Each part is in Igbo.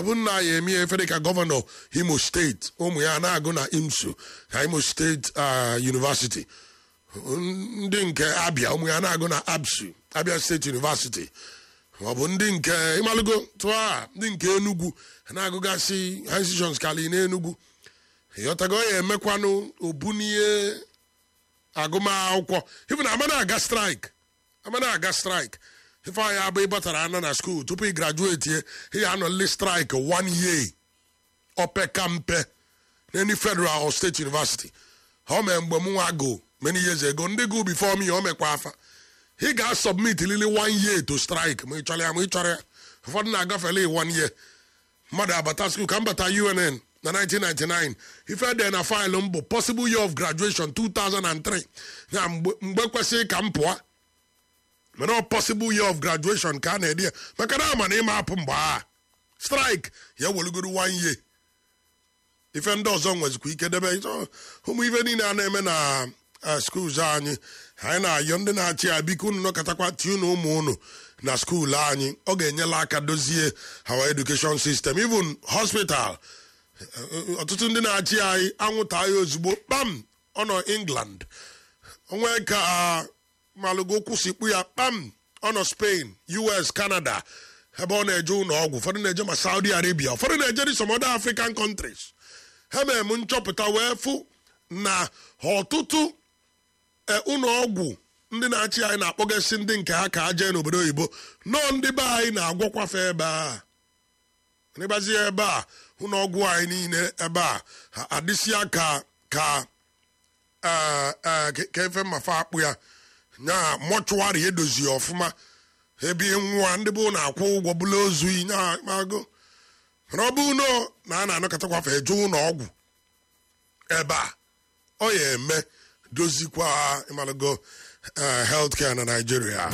bụ nna ya eme efe dịka gọvanọ imo steeti ụmụ ya na-agụ na imsu na imo steeti university ndị nke abịa ụmụ ya na-agụ na absu abia steeti university ọ bụ ndị nke ịmalụgo tụa ndị nke enugwu na-agụgasị institutions kali n'enugwu ịghọtago ya emekwanụ obunie agụmakwụkwọ ifu na amana aga straik amana aga straik ife anyị abụ ịbatara ana na skuul tupu ị grajueti ye ị anọli straik one year opeka mpe n'eni federal or state university ha o mee mgbe m nwa go many years ago ndị go before me ya o mekwa afa ị ga-asubmit lili one year to strike ma ị chọrọ ya ma ị chọrọ ya ụfọdụ na-agafele one year mmadụ abata skuul ka m bata unn na 1999 ife dị na faịlụ m bụ possible year of graduation 2003 ya mgbe kwesịrị ka m pụọ mana possible year of graduation ka a na-ede ya maka na ama na ịma apụ mgbe a strike ya welugoro one year ife ndị ọzọ nwezikwa ike debe ụmụ ife niile a na-eme na skuul anyị anyị na-ayọ ndị na-achị ya biko unu nọkọtakwa tie unu ụmụ unu na skuul anyị ọ ga-enyela aka dozie our education system even hospital ọtụtụ ndị na-achị anyị anwụta ya ozugbo kpam ọ nọ england onwe ka malụgo kwụsịkpu ya kpam ọ nọ spain us canada ebe ọ na-eje ụlọ ọgwụ ụfọdụ na-eje ma saudi arabia ụfọdụ na-eje some other african countries ha mere m nchọpụta wee fụ na ọtụtụ ụlọ ọgwụ ndị na-achị anyị na-akpọgasị ndị nke ha ka ha jee n'obodo oyibo nọọ ndị be anyị na-agwọkwafe ebe a n'ịgbazie ebe a ụlọ ọgwụ anyị niile ebe a adịsịa ka ka ka efe mmafa akpụ ya nya mọchụwarị edozi ọfụma ebe nwa ndị bụ na-akwụ ụgwọ bụla ozu nyaagụ mana ọ bụ nọ na a na-anọkọtakwafe eje ụlọ ọgwụ ebe a ọ ya eme dozikwa ịmalụgo health care na Nigeria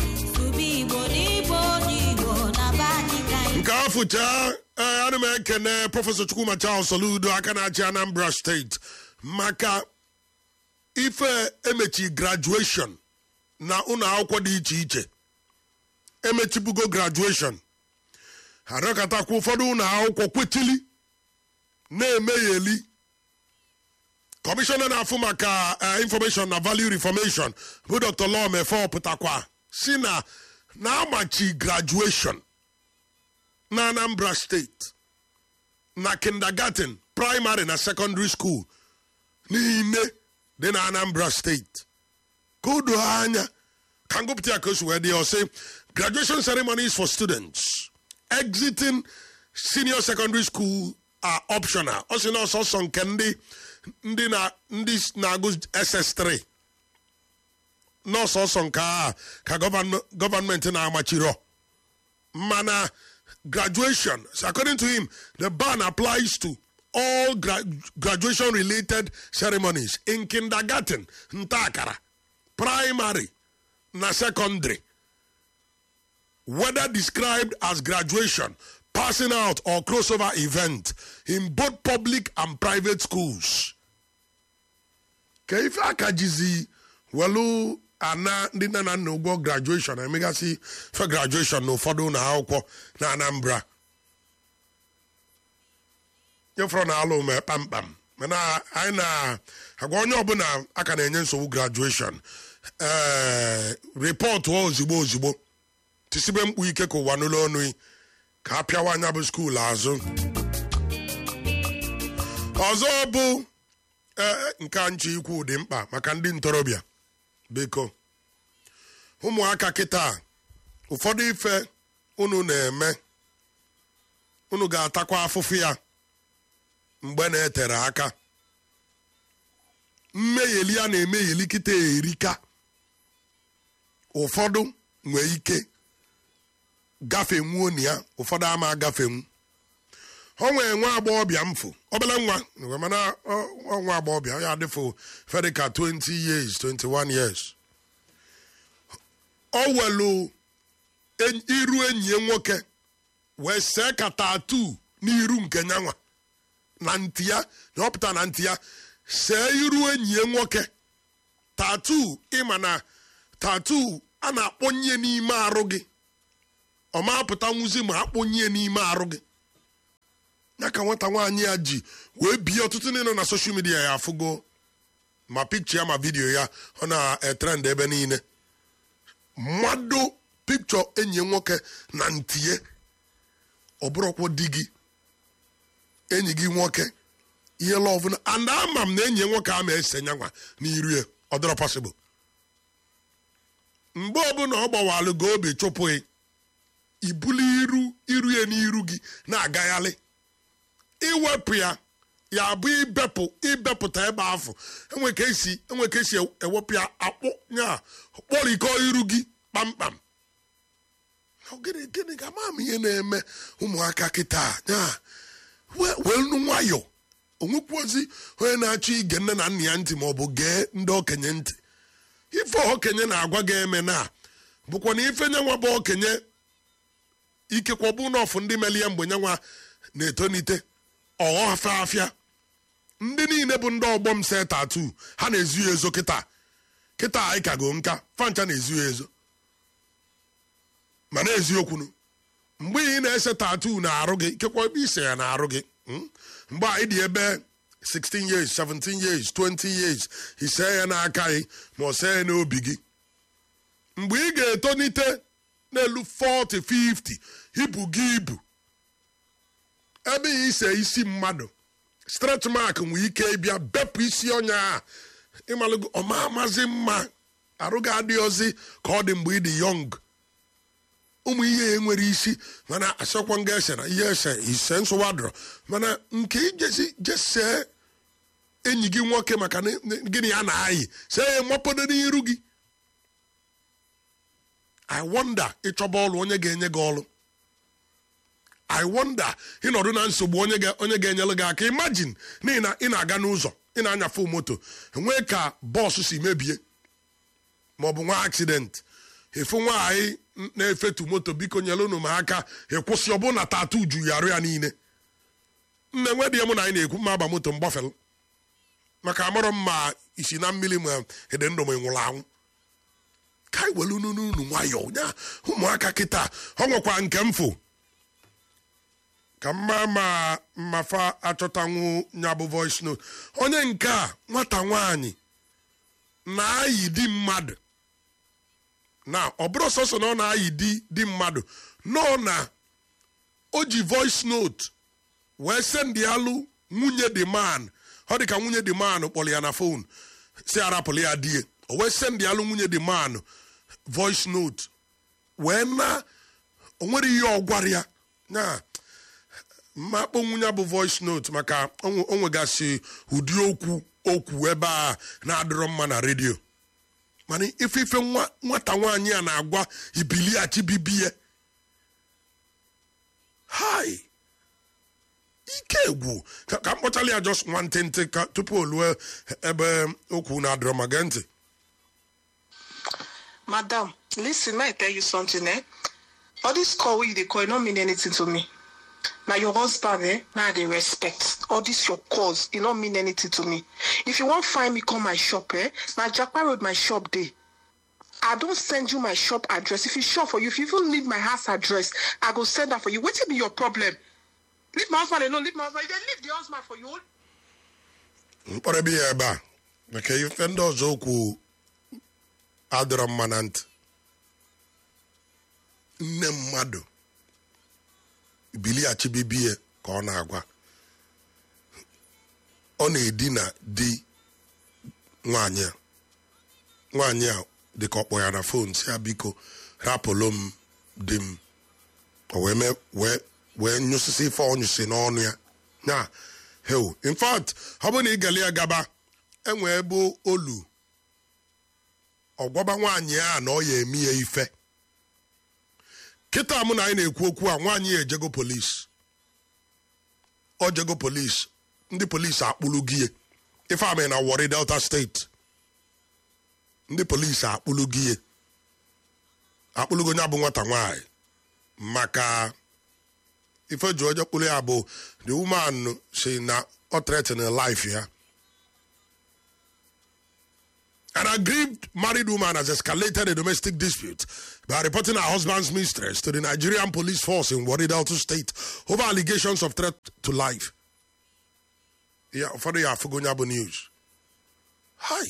nke afụcha ana m ekene prọfesọ Chukwuma Charles Soludo aka na-achị Anambra steeti maka ife emechi graduation na ụlọ akwụkwọ dị iche iche emechibugo graduation arịọkatakwa ụfọdụ ụlọ akwụkwọ kwetili na-emegheli kọmishọna na-afụ maka information na value reformation bụ dr lọmefe pụtakwa si na na-amachi graduation na anambra steeti na kindergarten primary na secondary school niile dị na anambra steeti ka o doo anya ka ngụpụta ya ka o si wee dị ya ọsị graduation ceremonies for students exiting senior secondary school are optional ọ sị na ọsọsọ nke ndị ndị na ndị na-agụ ss3 n'ọsọsọ nke a ka gọọmenti na-amachiro mana graduation so according to him the ban applies to all gra graduation related ceremonies in kindergarten ntakara primary na secondary whether described as graduation passing out or crossover event in both public and private schools ka ife aka jizi welu ana ndị nne na nna ụgwọ graduation emegasị fe graduation na ụfọdụ ụlọ akwụkwọ na anambra nyefọrọ na alụ mee kpamkpam mana anyị na-agwa onye ọbụla aka na-enye nsogbu graduation ee rịpọtụ ozigbo ozigbo tisibe mkpu ike ka ụwa n'ụlọ ọnụ ka a pịawa anya bụ skuul azụ ọzọ bụ nke nche ikwu dị mkpa maka ndị ntorobịa biko ụmụaka kịta ụfọdụ ife unu na-eme unu ga-atakwa afụfụ ya mgbe na-etere aka mmegheli a na-emegheli kịta erika ụfọdụ nwee ike gafenwuo na ya ụfọdụ ama agafenwu ọ nwee nwa agbọghọbịa mfụ obele nwa mana nwa agbọghọbịa ya adịfụ fedịka 20 years 21 years ọ welu iru enyi ya nwoke wee see ka tatu n'iru nke nyanwa na ntị ya na ọpụta na ntị ya see iru enyi ya nwoke tatu ịma na tatu a na-akpọnye n'ime arụ gị ọ ma apụta nwuzi ma akpọnye n'ime arụ gị ya ka nwata nwaanyị ya ji wee bie ọtụtụ ndị nọ na soshal midia ya afụgo ma pikcha ya ma vidiyo ya ọ na-etrend ebe niile mmadụ pikchọ enyi nwoke na ntie ọ bụrụkwa di gị enyi gị nwoke ihe lọvụ na and ama m na enyi nwoke a ma ese nyanwa n'iru ya ọ dịrọ pasịbụl mgbe ọbụla ọ gbawalụ gị obi chụpụghị ibuli iru iru ya n'iru gị na-agagharị iwepụ ya ya bụ ibepụ ibepụta ebe afọ enwe ka esi enwe ka esi ewepụ ya akpụ ya kpọrikọ iru gị kpamkpam gịnị gịnị ga ama m ihe na-eme ụmụaka kịta ya wee nu nwayọ onwekwuozi onye na-achọ ige nne na nna ya ntị ma ọ bụ gee ndị okenye ntị ife okenye na-agwa gị eme na bụkwa na ife nyanwa bụ okenye ikekwa bụ n'ọfụ ndị melie mgbe nyanwa na-etonite ọghọ afịa afịa ndị niile bụ ndị ọgbọ m se tatu ha na-ezu ya ezo kịta kịta anyị kago nka fancha na-ezu ya ezo ma na-eziokwunu mgbe ị na-ese tatu na-arụ gị ikekwa ebe ise ya na-arụ gị mgbe anyị dị ebe 16 years 17 years 20 years ise ya n'aka gị ma ọ see ya n'obi gị mgbe ị ga-etonite n'elu 40 50 ibu gị ibu ebe ya ise isi mmadụ stretch mark nwee ike ịbịa bepụ isi ọnya a ịmalụgo ọma amazi mma arụ gị adịghịzi ka ọ dị mgbe ị dị yọng ụmụ ihe enwere isi mana asọkwa nga ese na ihe ese ise nsụwa dọrọ mana nke ijesi jesee enyi gị nwoke maka gịnị ya na-ayị see ya mapodo n'iru gị i wonder ịchọba ọrụ onye ga-enye gị ọrụ i wonder ịnọdụ na nsogbu onye ga-enyere gị aka imagine n'ihi na ị na-aga n'ụzọ ị na-anyafe moto enwee ka bọọsụ si mebie maọbụ nwa accident efu nwaanyị na-efetu moto biko nyere unu m aka ịkwụsị ọbụ na tatu ju ya arụ ya niile nne nwe dị mụ na anyị na-ekwu mma agba moto mgbafel maka amarọ m ma isi na mmiri ma ede ndụ ma nwụrụ anwụ ka anyị were unu n'unu nwayọọ nya ụmụaka kịta ọ nwekwa nke mfụ ka mma ma mmafa achọtanwu nya bụ voice note onye nke a nwata nwaanyị na-ayị di mmadụ na ọ bụrụ sọsọ na ọ na-ayị di di mmadụ nọ na o ji voice note wee sendị alụ nwunye dị man ọ dị ka nwunye dị man kpọrọ ya na fon si arapụrụ ya die o wee sendị alụ nwunye dị man voice note wee na o nwere ihe ọ gwara ya na mmakpọ nwunye bụ voice note maka o nwegasị ụdị okwu okwu ebe a na-adịrọ mma na redio mana ife ife nwata nwaanyị a na-agwa ibiliachi bibie hai ike egwu ka m kpọchala ya just nwantịntị ka tupu o lue ebe okwu na-adịrọ ma gee ntị Madam, listen, may I tell you something, eh? All this call wey you dey call, e no mean anything to me. Na your husband, eh? Na I dey respect. All this your calls, e no mean anything to me. If you wan find me come my shop, eh? Na Japa Road my shop dey. I don send you my shop address. If e sure for you, if you even need my house address, I go send am for you. Wetin be your problem? Leave my husband alone, leave my husband. You dey leave the husband for you. mkpọrọ ebe ya ebe a maka ife ndị ọzọ okwu adịrọ mma na ntị nne mmadụ biliachi bibie ka ọ na-agwa ọ na-edina di nwaanyị a nwaanyị a dị ka ọkpọ ya na fon si ya biko rapụlụ m di m o wee mee wee wee nyụsịsị ife ọ nyụsị n'ọnụ ya na heo in fact ọ bụrụ na ị gale ya gaba enwe ebe olu ọgwaba nwaanyị a na ọ ya eme ya ife kịta mụ na anyị na-ekwu okwu a nwaanyị ya ejego polisi ọ jego polisi ndị polisi akpụrụ gị ya ife amị na Warri Delta steeti ndị polisi akpụrụ gị ya akpụlụgo ya bụ nwata nwaanyị maka ife ji onye kpụrụ ya bụ the woman si na ọ threaten life ya An aggrieved married woman has escalated a domestic dispute by reporting her husband's mistress to the Nigerian police force in Wari Delta State over allegations of threat to life. Yeah, for the Afugonyabo news. Hi.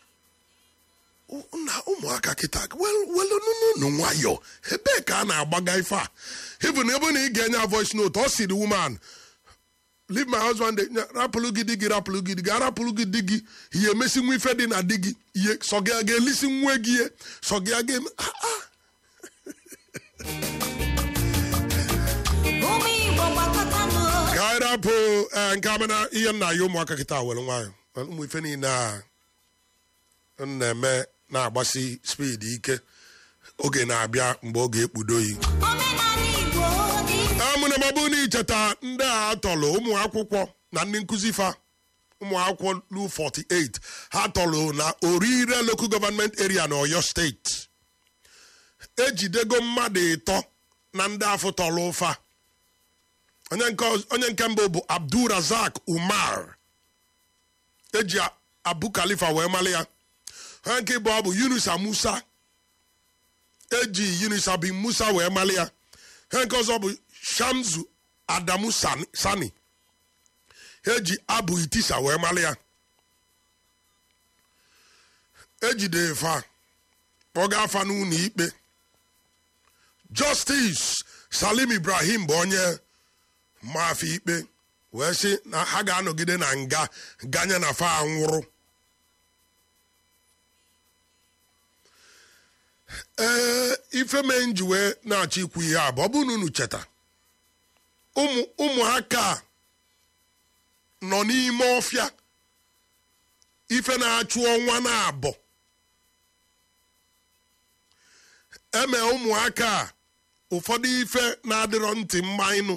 na ụmụaka kịta well well nunu nwayọ ebee ka a na-agbaga ife a even ebe na ị ga-enye voice note ọ si the woman leave my husband rapụlụ gị di gị rapụlụ gị di gị arapụlụ gị di gị ihe emesi nwa ife dị na di gị ihe sọ gị a ga-elisi nwa gị ihe sọ gị a ga-eme Ah, ah. ụmụ igbo gbakọtanụ ka anyị rapụ eh, nke amana ihe nna ya ụmụaka kịta were nwayọ ụmụ ife niile a m na-eme na-agbasi speed ike oge na-abịa mgbe oge ekpudo yi omenala igbo dị amụna mabụ na icheta ndị a tọrọ ụmụ akwụkwọ na ndị nkụzi fa ụmụ akwụkwọ lu 48 ha tọrọ na orire local government area na oyo steeti ejidego mmadụ ịtọ na ndị afọ tọrọ ụfa onye nke ọz- onye nke mbụ bụ abdulrazak umar eji a- abu khalifa wee mali ya onye nke ịbụọ bụ yunusa musa eji yunusa bin musa wee mali ya ihe nke ọzọ bụ shamzu adamu sani, sani. eji abụ itisa wee mali ya ejide fa kpọga afa n'ụlọ ikpe justice salim ibrahim bụ onye maafọ ikpe wee sị na ha ga-anọgide na nga ganye na fa nwụrụ ee ife mee nji wee na-achọ ikwu ihe a bụ ọ bụrụ na unu cheta ụmụ ụmụaka a nọ n'ime ọfịa ife na-achụ ọnwa na-abọ eme ụmụaka a ụfọdụ ife na-adịrọ ntị mma ịnụ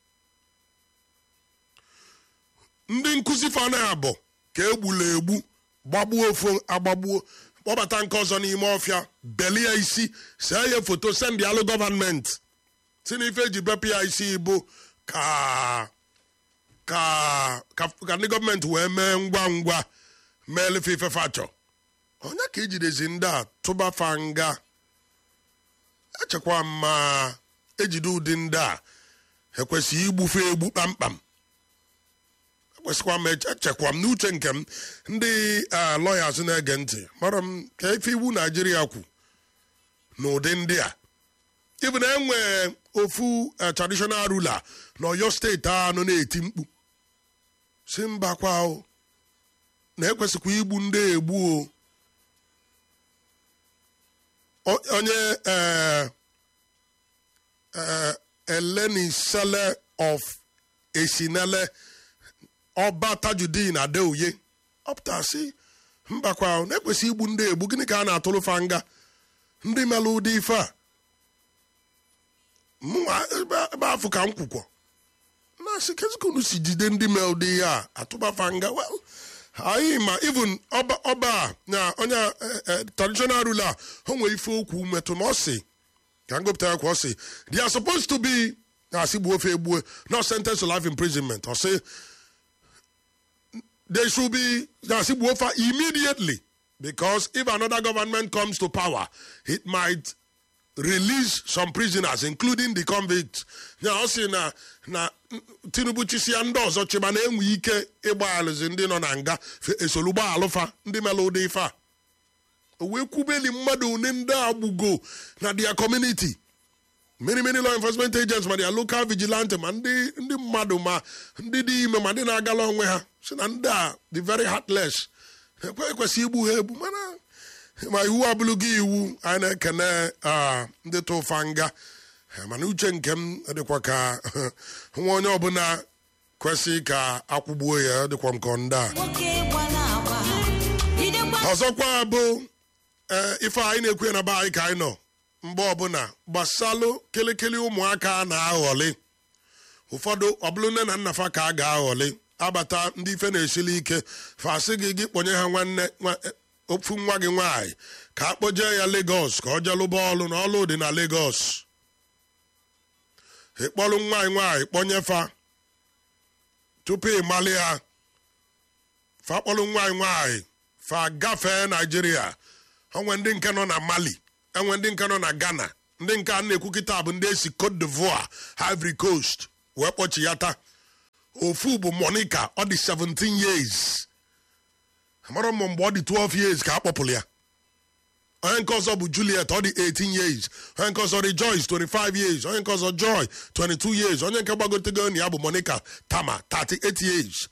ndị nkụzi fa na-abọ ka egbula egbu gbagbuo ofu agbagbuo kpọbata nke ọzọ n'ime ọfịa belie isi see ya foto sendị alụ gọvanmenti si na ife eji bepụ ya isi bụ ka ka ka ka ndị gọọmenti wee mee ngwa ngwa mee lefe ife fachọ onye ka ejidezi ndị a tụba fa nga echekwa ma ejide ụdị ndị a ekwesịghị igbufe egbu kpamkpam ekwesịkwa m eche- echekwa m n'uche nke m ndị lọyas na-ege ntị mara m ka ife iwu naijiria kwu n'ụdị ndị a ịbụ na enwe ofu eh, traditional ruler na oyo steeti a nọ na-eti mkpu si mba kwa o na ekwesịkwa igbu ndị egbu o O- onye eh, eh, elenisele of esinele ọba tajudin adeoye ọpụta si mbakwa o na-ekwesị igbu ndị egbu gịnị ka a na-atụrụ fa nga ndị mere ụdị ife a mụnwa ebe ebe afọ ka m kwukwọ na-asị kezikunu si jide ndị mee ụdị ihe a atụbafa nga well anyị ma even ọba ọba a na onye eh, eh, traditional ruler o nwere ife okwu metụ na ọ sị ka m gụpụta ya kwa ọ sị they are supposed to be na-asị gbuo ofe egbue not sentenced to life imprisonment ọ sị they should be na-asị gbuo ofe immediately because if another government comes to power it might release some prisoners including the convicts ya ọ sị na na tinubu chisia ndị ọzọ chịba na enwe ike ịgba alụzi ndị nọ na nga fe- esolu gba alụfa ndị mere ụdị ife a o wee kwubeli mmadụ one ndị a gbugo na their community many many law enforcement agents ma their local vigilante ma ndị ndị mmadụ ma ndị dị ime ma ndị na-agala onwe ha si na ndị a the very heartless ekwe ekwesị igbu ha egbu mana ma iwu abụlụgo iwu anyị na-ekene ah, ndị tụfa nga Eh, mana uche nke m dịkwa ka nwa onye ọbụla kwesị ka akwụgbuo ya ọ dịkwa m ka ndị a nwoke gbara agba jidekwa ọzọkwa bụ ee ife anyị na-ekwu ya na be anyị ka anyị nọ mgbe ọbụla gbasalụ kịlịkịlị ụmụaka a na-aghọlị ụfọdụ ọbụlụ nne na nna fa ka a ga-aghọlị abata ndị ife na-esili ike fasị gị gị kpọnye ha nwanne nwa- eh, ofu nwa gị nwaanyị ka a kpọjee ya Lagos ka ọ jelụba ọlụ na ọlụ dị na Lagos ịkpọlụ nwaanyị nwaanyị kpọnye fa tupu ịmalị ha fa kpọlụ nwaanyị nwaanyị fa gafee naijiria onwe ndị nke nọ na mali enwe ndị nke nọ na ghana ndị nke a na-ekwu kịta bụ ndị esi cote divoire ivory coast wee kpọchi ya taa ofu bụ monica ọ dị 17 years amara m mgbe ọ dị 12 years ka a kpọpụrụ ya onye nke ọzọ bụ juliet ọ dị 18 years onye nke ọzọ rejoice 25 years onye nke ọzọ joy 22 years onye nke gbagotego ya bụ monica tama 38 years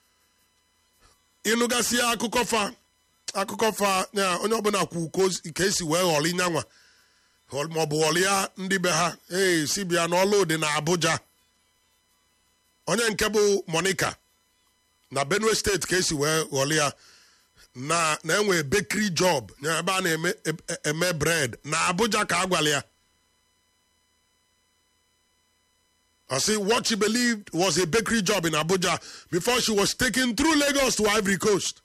ịnụgasị akụkọ fa akụkọ fa ya onye ọbụla kwu ka o- ka esi wee ghọrọ nyanwa maọbụ ghọrịa ndị be ha ee si bịa n'ọlụ dị na abuja onye nke bụ monica na benue steeti ka esi wee ghọrọ ya na na-enwe bakery job na ebe a na-eme e- eme bread na abuja ka a gwara ya I see what she believed was a bakery job in Abuja before she was taken through Lagos to Ivory Coast.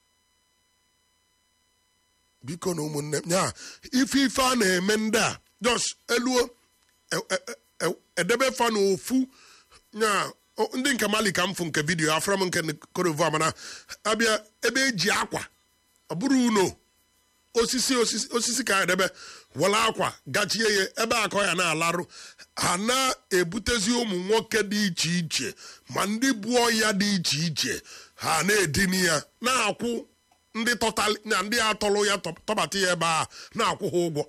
Biko na ụmụnne m ya ife ife a na-eme ndị a jos eluo e- e- e- edebe fa n'ofu ya o- ndị nke mali ka m fụ nke vidiyo afra m nke korova mana abịa ebe eji akwa ọ bụrụ uno osisi osisi osisi ka edebe were akwa gachie ya ebe akọ ya na-alarụ ha na-ebutezi ụmụ nwoke dị iche iche ma ndị bụ ọya dị iche iche ha na-edini ya na-akwụ ndị tọtali na ndị atọlụ ya tọ- tọbata ya ebe a na-akwụ ha ụgwọ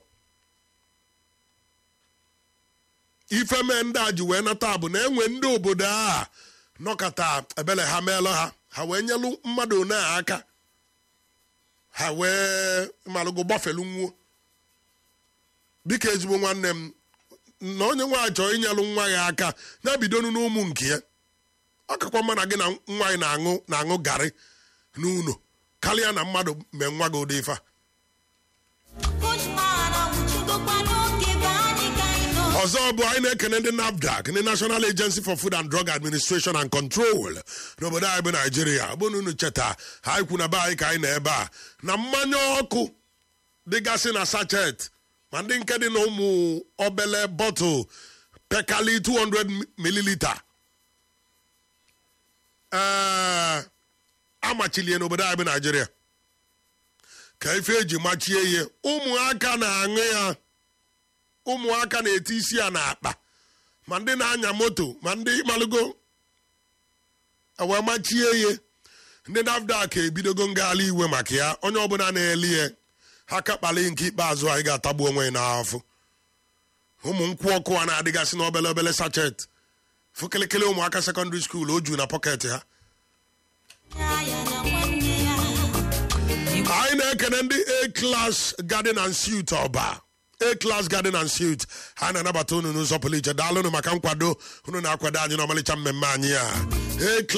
ife mee ndị a ji wee nata bụ na enwe ndị obodo a nọkọta ebele ha meela ha ha wee nyelụ mmadụ one a aka ha wee malụgo gbafelu nwuo biko ezigbo nwanne m na onye nwaanyị chọrọ inyelụ nwa ya aka ya bidonu n'ụmụ nke ya ọ kakwa mma na gị na nwa gị na-aṅụ na-aṅụ garị n'ụlọ karịa na mmadụ mee nwa gị ụdị ife a. Bushman anwụchigokwa n'oge be anyị ka anyị nọ. ọzọ bụ anyị na-ekene ndị nafdac ndị national agency for food and drug administration and control n'obodo anyị bụ naijiria ọ bụrụ na unu cheta ha ikwu na be anyị ka anyị na ebe a na mmanya ọkụ dịgasị na sachet ma ndị nke dị na ụmụ obele bọtụl pekali 200 mililita ee amachilie n'obodo anyị bụ naijiria ka ife eji machie ihe ụmụaka na-aṅụ ya ụmụaka na-eti isi ya n'akpa ma ndị na-anya moto ma ndị malụgo wee machie ihe ndị nafdac ebidogo ngagharị iwe maka ya onye ọbụla na-eli ya ha kakpali nke ikpeazụ anyị ga-atagbu onwe ya n'afọ ụmụ nkwụ ọkụ a na-adịgasị n'obele obele sachet fụkịlịkịlị ụmụaka sekọndịrị skuul o ju na pọket ha Ya ya na nwanne ya. anyị na-ekene ndị a-class garden and suit ọba a-class garden and suit ha na-anabata unu n'ụzọ pụrụ iche daalụnụ maka nkwado unu na-akwado anyị n'ọmalịcha mmemme anyị a A